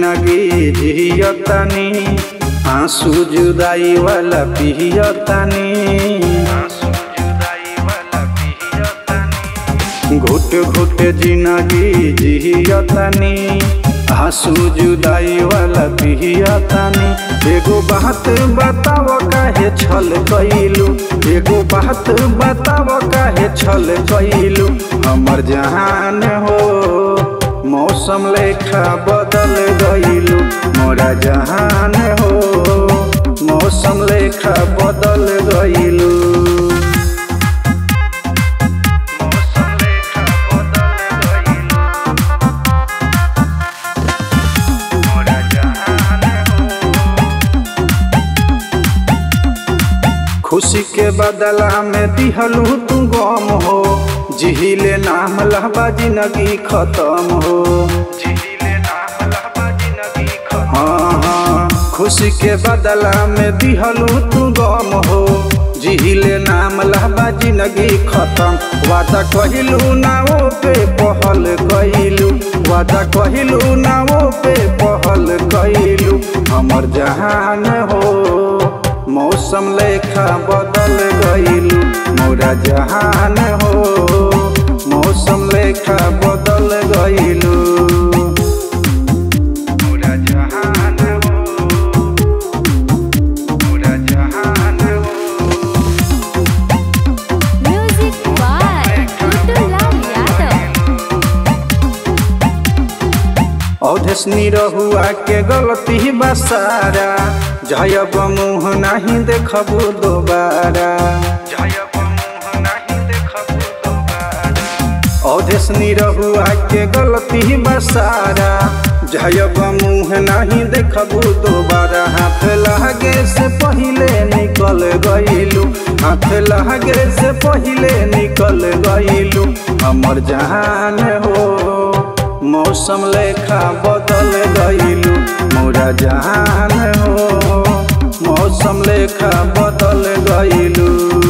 जिंदगी जियतानी आंसू जुदाई वाला पियतानी घुट घुट जिंदगी जियतानी आंसू जुदाई वाला पियतानी एगो बात बताव काहे छल कइलू एगो बात बताव काहे छल कइलू हमर जहान हो मौसम लेखा बदल गइलू मोरा जहान हो मौसम लेखा बदल गइलू खुशी के बदला में दिहलू तू गम हो जिहिले नाम लहबा जिंदगी खत्म हो हाँ हाँ खुशी के बदला में दिहलू तू गम हो जिहिले नाम लहबा जिंदगी खत्म वादा कहिलू नाओ पे पहल कइलू वादा कहिलू नाओ पे पहल कइलू हमर जहान हो मौसम लेखा बदल गइलू मोरा जहान हो मौसम लेखा बदल गइलू मोरा जहान हो मोरा जहान हो Music by Kutulam Yadav. अवधेशनी रहुआ के गलती बसारा जयब मुँह नहीं देखबू दोबारा अवधेशनी रहुआ के गलती बसारा जयब मुँह नहीं देखबू दोबारा हाथ लगे से पहले निकल गइलू हाथ लगे से पहले निकल गइलू हमर जहान हो मौसम लेखा बदल गइलू मोरा जहान हो मौसम लेखा बदल गइलू